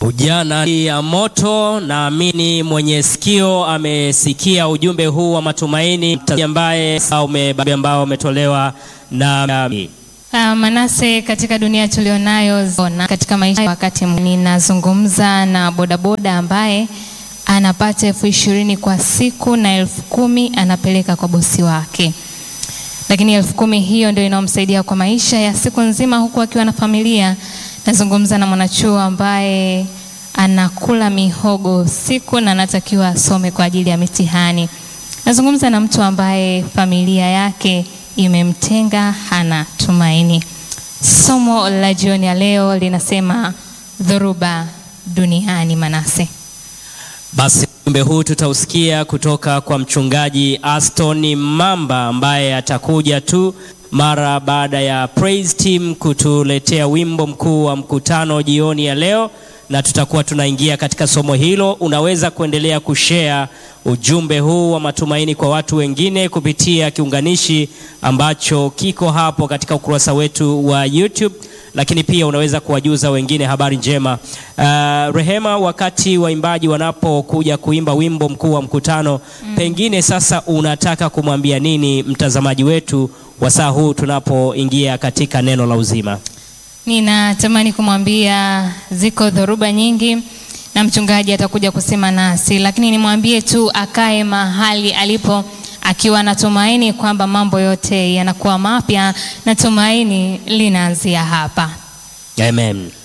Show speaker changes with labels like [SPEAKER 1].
[SPEAKER 1] Ujana ya moto. Naamini mwenye sikio amesikia ujumbe huu wa matumaini ambaye ambao umetolewa na
[SPEAKER 2] Uh, Manase, katika dunia tulionayo na katika maisha, wakati ninazungumza na bodaboda ambaye anapata elfu ishirini kwa siku na elfu kumi anapeleka kwa bosi wake, lakini elfu kumi hiyo ndio inayomsaidia kwa maisha ya siku nzima, huku akiwa na familia. Nazungumza na mwanachuo ambaye anakula mihogo siku na anatakiwa asome kwa ajili ya mitihani. Nazungumza na mtu ambaye familia yake imemtenga, hana tumaini. Somo la jioni ya leo linasema dhoruba duniani. Manase,
[SPEAKER 1] basi ujumbe huu tutausikia kutoka kwa mchungaji Aston Mamba ambaye atakuja tu mara baada ya praise team kutuletea wimbo mkuu wa mkutano jioni ya leo, na tutakuwa tunaingia katika somo hilo. Unaweza kuendelea kushare ujumbe huu wa matumaini kwa watu wengine kupitia kiunganishi ambacho kiko hapo katika ukurasa wetu wa YouTube, lakini pia unaweza kuwajuza wengine habari njema. Uh, Rehema, wakati waimbaji wanapokuja kuimba wimbo mkuu wa mkutano mm, pengine sasa unataka kumwambia nini mtazamaji wetu wa saa huu tunapoingia katika neno la uzima?
[SPEAKER 2] Ninatamani kumwambia ziko dhoruba nyingi na mchungaji atakuja kusema nasi, lakini nimwambie tu akae mahali alipo akiwa na tumaini kwamba mambo yote yanakuwa mapya na tumaini linaanzia hapa.
[SPEAKER 1] Amen.